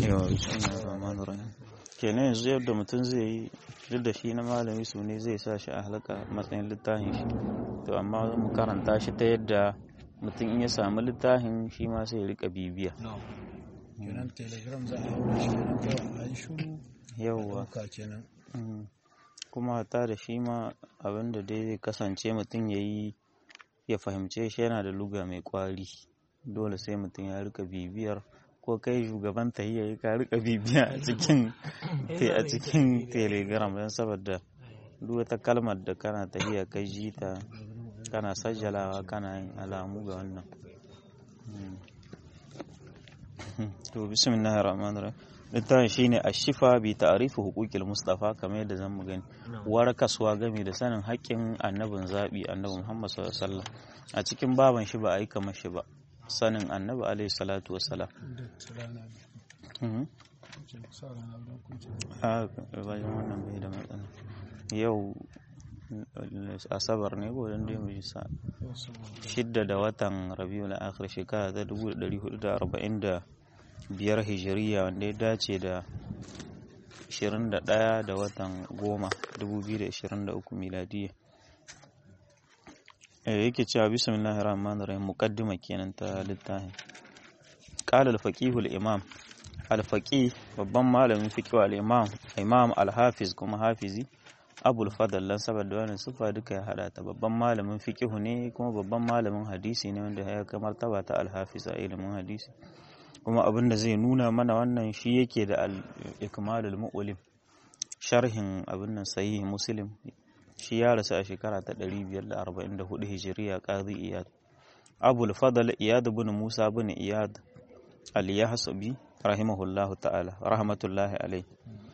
yawa bismillahir rahmanir rahim kenan yanzu yadda mutum zai yi duk da shi na malami su ne zai sa shi a halaka matsayin littafin shi to amma mu karanta shi ta yadda mutum in ya samu littafin shi ma sai ya rika bibiya kenan telegram za a haura shi kenan kawai a yi shuru yawwa ɗauka kenan Mm. kuma hata da shi ma abinda dai zai kasance mutum ya yi ya fahimce shi yana da luga mai kwari dole sai mutum ya rika bibiyar ko kai shugaban tahiyya ya ka rika bibiya a cikin te- a cikin telegram don saboda duk wata kalmar da kana tahiyya kai ji ta kana sajjalawa kana yin alamu ga wannan Mm. to bismillahir rahmanir rahim littafin shine ashifa bi ta'rifu huquqil mustafa kamar yadda zamu gani warakaswa game da sanin haƙƙin annabin zabi annabi Muhammad sallallahu alaihi wasallam a cikin baban shi ba a yi kamar shi ba sanin annabi alaihi salatu wassalam da rana Mhm. ce sa rana don kunce a bayan wannan bai da matsala yau eh, asabar ne ko dan dai mu ji sa shidda da watan rabiul akhir shekara ta 1445 hijiriya wanda ya dace da 21 da watan goma 2023 miladiya eh yake cewa bismillahir rahmanir rahim muqaddima kenan ta littafin qala al-faqih al-imam al-faqih babban malamin fiqh al-imam imam al-hafiz kuma hafizi abul fadl lan saboda wannan sufa duka ya hada ta babban malamin fiqh ne kuma babban malamin hadisi ne wanda ya kai martaba ta al-hafiz a ilimin hadisi kuma abin da zai nuna mana wannan shi yake da al-ikmalul mu'lim sharhin abin nan sahih muslim shi ya rasu a shekara ta 544 hijiriya qadi iyad abul fadl iyad ibn musa ibn iyad al-yahsubi rahimahullahu ta'ala rahmatullahi alaihi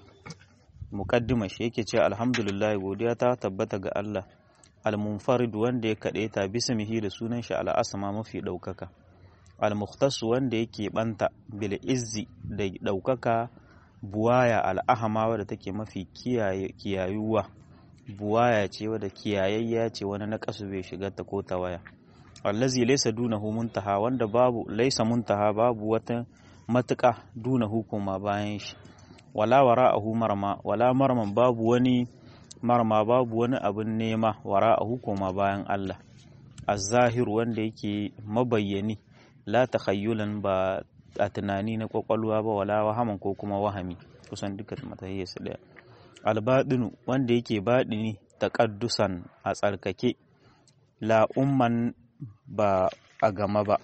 muqaddima shi yake cewa alhamdulillah godiya ta tabbata ga Allah al-munfarid wanda ya kade ta bismihi da sunan shi al-asma mafi daukaka al-mukhtas wanda yake banta bil izzi da daukaka buwaya al-ahma wadda take mafi kiyaye kiyayuwa buwaya ce wadda kiyayayya ce wani na kasu bai shiga ta ko ta waya allazi laysa dunahu muntaha wanda babu laysa muntaha babu wata matuƙa dunahu kuma bayan shi wala wara'ahu marma wala marman babu wani marma babu wani abin nema wara'ahu kuma bayan Allah az-zahir wanda yake mabayyani la takhayyulan ba a tunani na kwakwalwa ba wala wahaman ko kuma wahami kusan duka matahiyyar su daya albadinu wanda yake baɗini taƙaddusan a tsarkake la umman ba a gama ba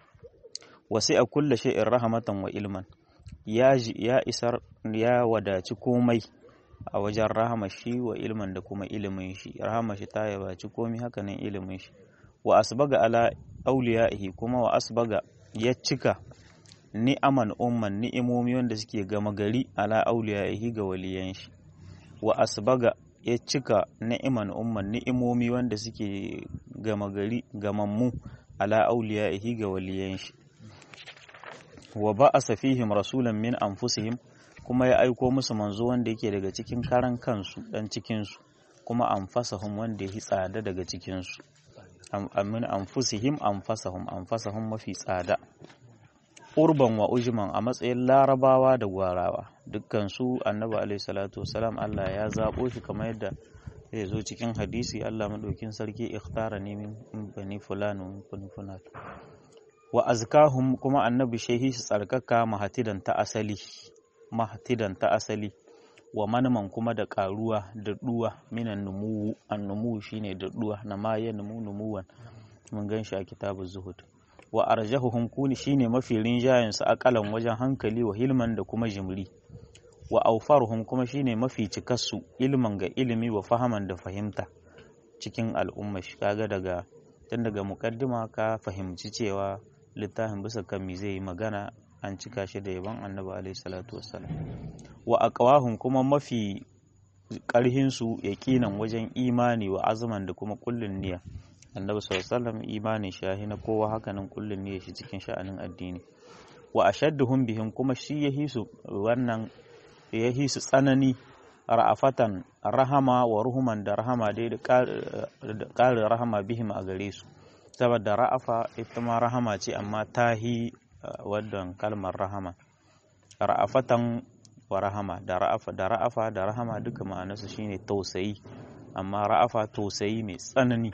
wasu a kulle sha'in rahamatan wa ilman ya isar ya wadaci komai a wajen rahama shi wa ilman da kuma ilimin shi rahama shi ta yabaci komai hakanan ilimin shi wa asbaga ala auliya'ihi kuma wa asbaga ya cika ni'aman umman ni'imomi wanda suke gama gari ala auliya'ihi ga waliyan shi wa asbaga ya cika ni'iman umman ni'imomi wanda suke gama gari gamammu ala auliya'ihi ga waliyan shi wa ba'asa fihim rasulan min anfusihim kuma ya aiko musu manzo wanda yake daga cikin karan kansu dan cikin su kuma anfasahum wanda ya tsada daga cikin su min anfusihim anfasahum anfasahum mafi tsada urban wa ujman a matsayin larabawa da gwarawa dukkan su annabi alaihi salatu wasalam Allah ya zabo shi kamar yadda zai zo cikin hadisi Allah madaukin sarki ikhtara ne min bani fulani min bani fulani wa azkahum kuma annabi shehi su tsarkaka mahatidan ta asali mahatidan ta asali wa manman kuma da karuwa da duwa minan numuwu annumu shine da duwa na ma ya numu numuwan mun gan shi a kitabu zuhud wa arjahuhum kuni shine mafi rinjayen su akalan wajen hankali wa hilman da kuma jimri wa aufaruhum kuma shine mafi cikassu ilman ga ilimi wa fahaman da fahimta cikin al'umma shi kaga daga tun daga mukaddima ka fahimci cewa littafin bisa kan mi zai yi magana an cika shi da yaban annabi alaihi salatu wassalam wa aqwahum kuma mafi karhin su yaqinan wajen imani wa azuman da kuma kullun niyya annabi sallallahu alaihi wasallam imanin shahi na kowa hakanan kullun niyya shi cikin sha'anin addini wa ashadduhum bihim kuma shi yahi su wannan yahi su tsanani ra'afatan rahama wa ruhuman da rahama dai da ƙarin rahama bihim a gare su saboda ra'afa ita ma rahama ce amma tahi waddan kalmar rahama ra'afatan wa rahama da ra'afa da ra'afa da rahama duka ma'anarsa shine tausayi amma ra'afa tausayi mai tsanani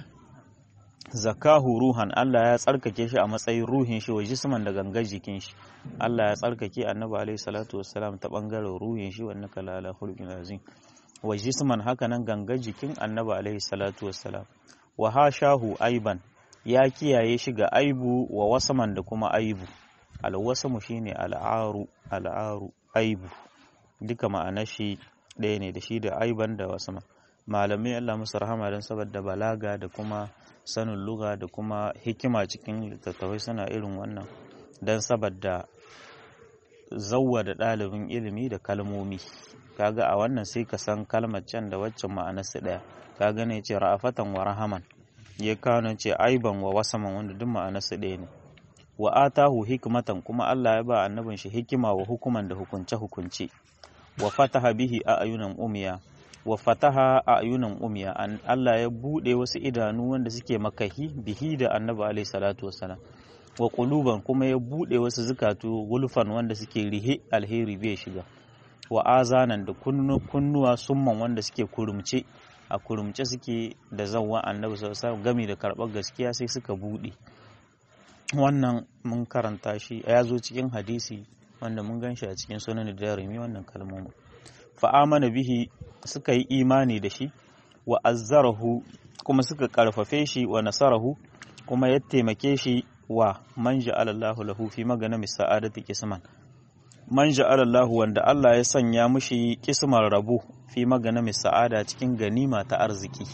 zakahu ruhan Allah ya tsarkake shi a matsayin ruhin shi wa jisman da gangar jikin shi Allah ya tsarkake annabi alaihi salatu wassalam ta bangaren ruhin shi wannan kala ala khulqin azim wa jisman haka nan gangar jikin annabi alaihi salatu wassalam wa hashahu aiban ya kiyaye shi ga aibu wa wasaman da kuma aibu alwasamu shine al'aru al'aru aibu duka ma'anar shi ɗaya ne da shi da aiban da wasaman malamai Allah musu rahama don saboda balaga da kuma sanin luga da kuma hikima cikin littattafai suna irin wannan don saboda zauwa da ɗalibin ilimi da kalmomi kaga a wannan sai ka san kalmar can da waccan ma'anarsu ɗaya kaga ne ce ra'afatan wa rahaman ya kawo ce aiban wa wasaman wanda duk ma'anarsu ɗaya ne wa atahu hikmatan kuma Allah ya ba annabin shi hikima wa hukuman da hukunce hukunce wa fataha bihi a ayunan umiya wa fataha a ayunan umiya an Allah ya bude wasu idanu wanda suke makahi bihi da annabi alaihi salatu wassalam wa quluban kuma ya bude wasu zukatu gulfan wanda suke rihe alheri bai shiga wa azanan da kunnuwa summan wanda suke kurumce a kurumce suke da zawwa annabi sallallahu alaihi wasallam gami da karɓar gaskiya sai suka bude wannan mun karanta shi ya zo cikin hadisi wanda mun gan shi a cikin sunan da rumi wannan kalmomin fa'amana bihi suka yi imani da shi wa azzarahu kuma suka karfafe shi wa nasarahu kuma ya taimake shi wa man ja'alallahu lahu fi magana sa'adati kisman man ja'alallahu wanda Allah ya sanya mushi kismar rabu fi magana sa'ada cikin ganima ta arziki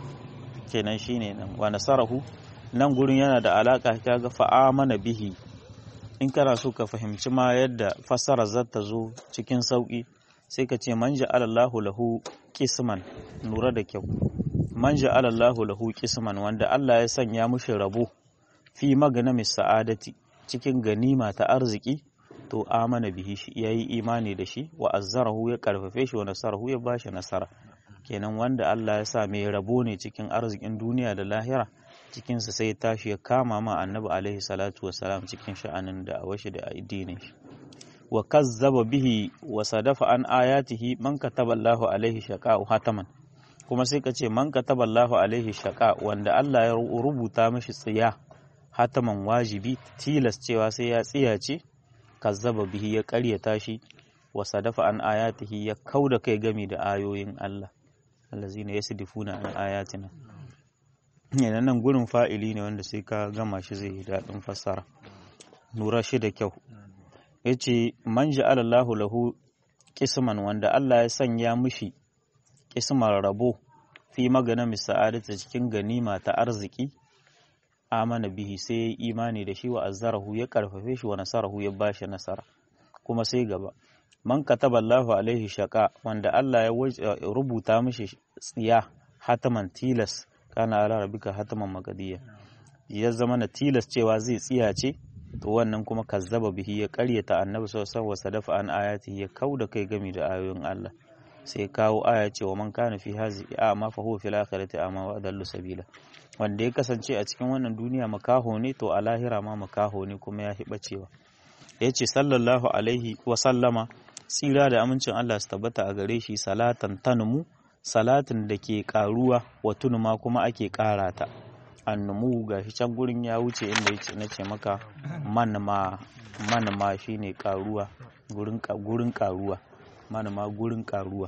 kenan shine nan wa nasarahu nan gurin yana da alaka kaga fa'amana bihi in kana so ka fahimci ma yadda fassara zata zo cikin sauki sai ka ce man ja'alallahu lahu qisman lura da kyau man ja'alallahu lahu qisman wanda Allah ya sanya mushi rabo fi maganami sa'adati cikin ganima ta arziki to amana bihi shi yayi imani da shi wa azzarahu ya karfafe shi wa nasarahu ya bashi nasara kenan wanda Allah ya sa mai rabo ne cikin arzikin duniya da lahira cikinsa sai tashi ya kama ma annabi alaihi salatu wassalam cikin sha'anin da awashi da addinin shi wa kazzaba bihi wa sadafa an ayatihi man kataballahu alaihi shaqa'u hataman kuma sai ka ce man kataballahu alaihi shaqa wanda Allah ya rubuta mishi tsiya hataman wajibi tilas cewa sai ya tsiyace kazzaba bihi ya ƙaryata shi wa sadafa an ayatihi ya kauda kai gami da ayoyin Allah allazina yasdifuna an ayatina yana nan gurin fa'ili ne wanda sai ka gama shi zai yi daɗin fassara lura shi da kyau ya ce man ja'alallahu lahu kisman wanda Allah ya sanya mishi kismar rabo fi magana misa'adata cikin ganima ta arziki amana bihi sai ya yi imani da shi wa azzarahu ya karfafe shi wa nasarahu ya bashi nasara kuma sai gaba man kataballahu alaihi shaqa wanda Allah ya rubuta mishi tsiya hataman tilas kana ala rabbika hataman magadiya ya zama na tilas cewa zai tsiyace to wannan kuma kazzaba bihi ya karyata annabi sallallahu alaihi wasallam an ayati ya kauda kai gami da ayoyin Allah sai kawo aya cewa man kana fi hazi a'ma fa huwa fil akhirati a'ma wa adallu sabila wanda ya kasance a cikin wannan duniya makaho ne to a lahira ma makaho ne kuma ya hiba cewa yace sallallahu alaihi wa sallama tsira da amincin Allah su tabbata a gare shi salatan tanmu salatin da ke karuwa wa tunuma kuma ake kara ta annumu ga shi can gurin ya wuce inda ya na ce maka manma manma shine karuwa gurin gurin karuwa manma gurin karuwa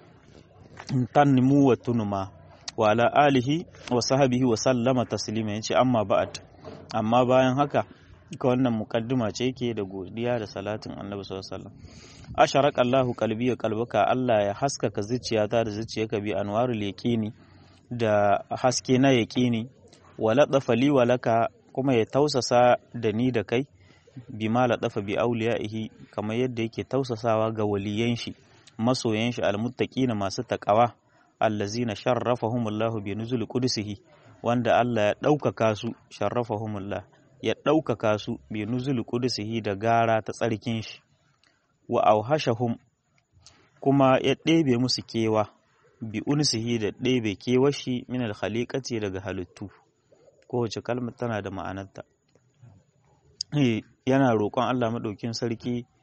tanmu wa tunuma wa ala alihi wa sahbihi wa sallama taslima yace amma ba'at amma bayan haka ka wannan mukaddima ce yake da godiya da salatin annabi sallallahu alaihi wasallam asharaka Allahu qalbi wa qalbaka Allah ya haskaka zuciyata da zuciyarka bi anwarul yaqini da haske na yaqini wa ladafa li wa laka kuma ya tausasa da ni da kai bima ladafa bi auliyaihi kamar yadda yake tausasawa ga waliyan shi masoyan shi almuttaqina masu taqawa allazina sharrafahumullahu bi nuzul qudsihi wanda Allah ya ɗaukaka su sharrafahumullah ya ɗaukaka su bi nuzul qudsihi da gara ta tsarkin shi wa auhashahum kuma ya ɗebe musu kewa bi unsihi da ɗebe kewashi min alkhaliqati daga halittu kowace kalmar tana da ma'anarta yana roƙon Allah maɗaukin sarki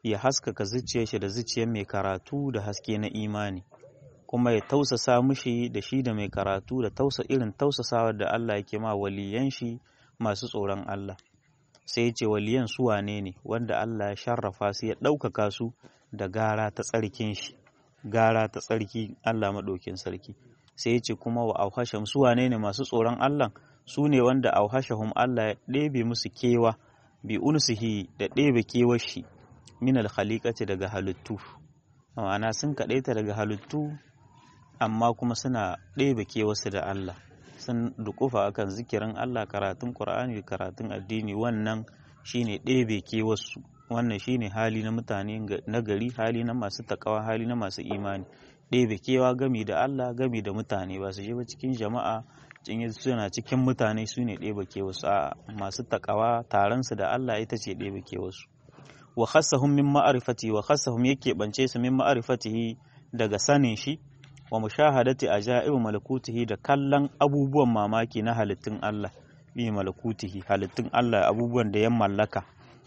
ya haskaka zuciyar shi da zuciyar mai karatu da haske na imani kuma ya tausasa mushi da shi da mai karatu da tausa irin tausasawa da Allah yake ma waliyan shi masu tsoron Allah sai ya ce waliyan su wane ne wanda Allah ya sharrafa su ya ɗaukaka su da gara ta tsarkin shi gara ta tsarki Allah maɗaukin sarki sai ya ce kuma wa auhasham su wane ne masu tsoron Allah su ne wanda auhashahum Allah ya ɗebe musu kewa bi unsihi da ɗebe kewar shi min alkhaliqati daga halittu ma'ana sun kaɗaita daga halittu amma kuma suna ɗebe kewarsu da Allah sun dukufa akan zikirin Allah karatun Qur'ani karatun addini wannan shine ɗebe kewarsu wannan shine hali na mutane na gari hali na masu takawa hali na masu imani ɗebe kewa gami da Allah gami da mutane ba su je ba cikin jama'a cin suna cikin mutane su ne ɗebe kewarsu a masu takawa taronsu da Allah ita ce ɗebe kewarsu wa khassahum min ma'rifati wa khassahum yake bance su min ma'rifatihi daga sanin shi wa mushahadati ajaibu malakutihi da kallon abubuwan mamaki na halittun Allah bi malakutihi halittun Allah abubuwan da ya mallaka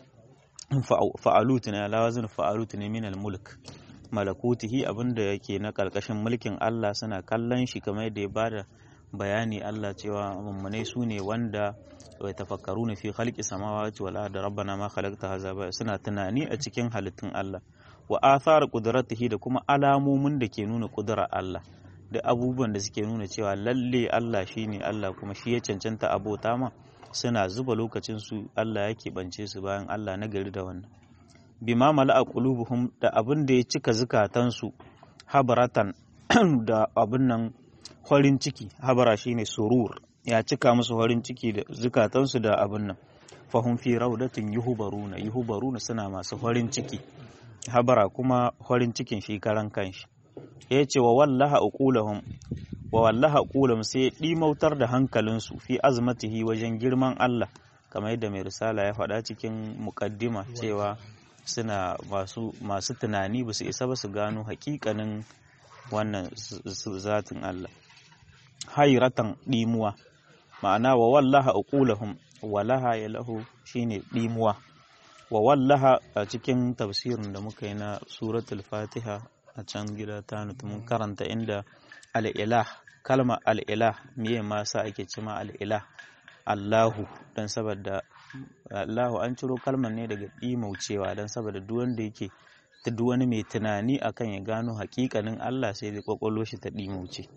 fa'alut ne lawazin fa'alut ne min mulk malakutihi abinda yake na karkashin mulkin Allah suna kallon shi kamar yadda ya bada bayani Allah cewa mummunai su ne wanda wai tafakkaru na fi khalqi samawati wal ardi rabbana ma khalaqta hadha ba suna tunani a cikin halittun Allah wa athar qudratihi da kuma alamomin da ke nuna kudura Allah da abubuwan da suke nuna cewa lalle Allah shine Allah kuma shi ya cancanta abota ma suna zuba lokacin su Allah yake bance su bayan Allah na gari da wannan bima mala'a qulubuhum da abin da ya cika zukatansu habaratan da abin nan farin ciki habara shine surur ya cika musu farin ciki da zukatansu da abin nan fahum fi raudatin yuhubaruna yuhubaruna suna masu farin ciki habara kuma farin cikin shi karan kanshi ya ce wa wallaha uqulahum wa wallaha uqulahum sai dimautar da hankalinsu fi azmatihi wajen girman Allah kamar yadda mai risala ya faɗa cikin muqaddima cewa suna masu masu tunani ba su isa ba su gano hakikanin wannan zatin Allah hayratan dimuwa ma'ana wa wallaha uqulahum walaha ya lahu shine dimuwa wa wallaha a cikin tafsirin da muka yi na suratul fatiha a can gida ta mun karanta inda al'ilah kalma al'ilah miye ma sa ake cima al'ilah allahu don saboda allahu an ciro kalmar ne daga ɗimaucewa don saboda duk wanda yake ta duk wani mai tunani akan ya gano hakikanin allah sai da kwakwalo shi ta ɗimauce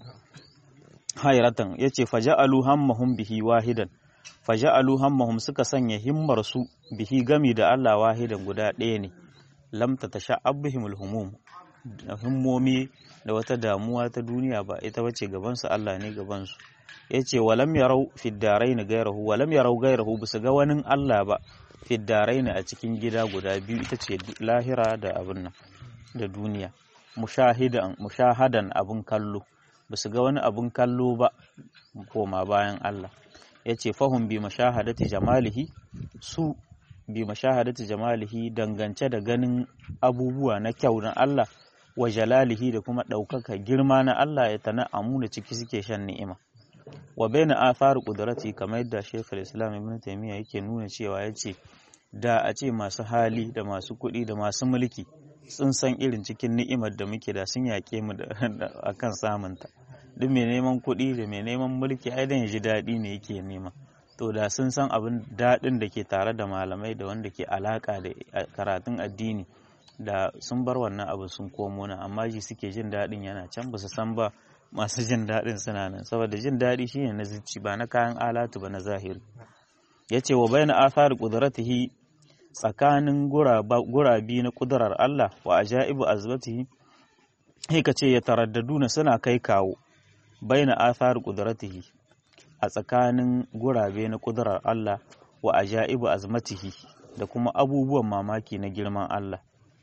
hayratan yace faja'alu hammahum bihi wahidan faja'alu hammahum suka sanya himmar su bihi gami da Allah wahidan guda ɗaya ne lam tatasha'abbihimul humum himmomi da wata damuwa ta duniya ba ita bace gaban su Allah ne gaban su yace walam yarau fid darain gairahu walam yarau gairahu bisa ga wani Allah ba fid darain a cikin gida guda biyu ita ce lahira da abin nan da duniya mushahidan mushahadan abun kallo basu ga wani abun kallo ba koma bayan Allah ya ce fahim bi mashahadati jamalihi su bi mashahadati jamalihi dangance da ganin abubuwa na kyau na Allah wa jalalihi da kuma ɗaukaka girma na Allah ya tana amuna ciki suke shan ni'ima wa baina athar qudrati kamar yadda Sheikh Islam Ibn Taymiyyah yake nuna cewa yace da a ce masu hali da masu kuɗi da masu mulki sun san irin cikin ni'imar da muke da sun yaƙe mu akan samunta duk mai neman kuɗi da mai neman mulki ai dan ya ji daɗi ne yake nema to da sun san abin daɗin da ke tare da malamai da wanda ke alaƙa da karatun addini da sun bar wannan abu sun komo nan amma ji suke jin daɗin yana can ba su san ba masu jin daɗin suna nan saboda jin daɗi shine na zuci ba na kayan alatu ba na zahiri yace wa bayna athar qudratihi tsakanin gurabi na kudurar Allah wa ajaibu azbatihi sai ka ce ya taraddaduna suna kai kawo baina athar qudratihi a tsakanin gurabe na kudurar Allah wa ajaibu azmatihi da kuma abubuwan mamaki na girman Allah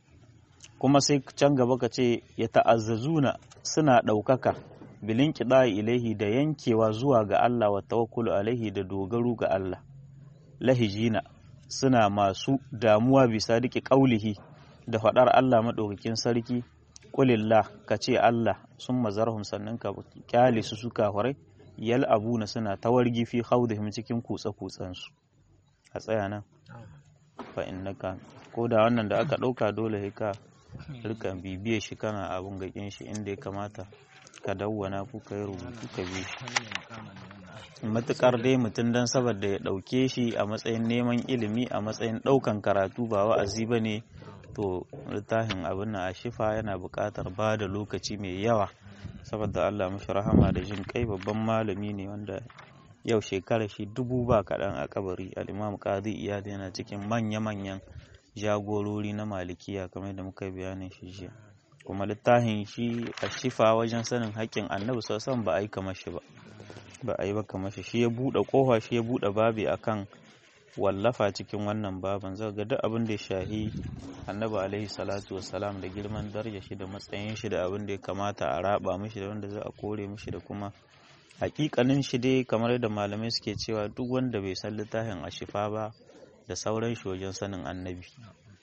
kuma sai can gaba ka ce ya ta'azzazuna suna ɗaukaka bilin kiɗa ilaihi da yankewa zuwa ga Allah wa tawakkulu alaihi da dogaro ga Allah lahijina suna masu damuwa bisa dike ƙaulihi da faɗar Allah maɗaukakin sarki kulillah ka ce Allah sun mazarhum sannan ka kyale su suka horai yal abuna suna tawargi fi khawdihim cikin kutsa kutsansu a tsaya nan fa innaka ko da wannan da aka ɗauka dole sai ka rika bibiye shi kana abun gakin shi inda ya kamata ka dawwana ko ka yi rubutu ka bi shi matukar dai mutum don saboda ya ɗauke shi a matsayin neman ilimi a matsayin ɗaukan karatu ba wa'azi ba ne to littafin abin na a shifa yana buƙatar ba da lokaci mai yawa saboda Allah mashi rahama da jin kai babban malami ne wanda yau shekara shi dubu ba kaɗan a kabari al'imam qadi iyad yana cikin manya-manyan jagorori na malikiya kamar da muka bayanin shi jiya kuma littafin shi a shifa wajen sanin haƙƙin annabi sosan ba a yi kamar shi ba ba a yi ba kamar shi shi ya buɗe ƙofa shi ya buɗe babi akan wallafa cikin wannan baban zai ga duk abin da ya shahi annabi alaihi salatu wassalam da girman daraja shi da matsayin shi da abin da ya kamata a raba mishi da wanda za a kore mishi da kuma hakikanin shi dai kamar da malamai suke cewa duk wanda bai san littafin a shifa ba da sauran shi wajen sanin annabi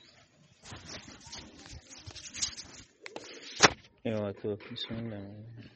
yawa to bismillah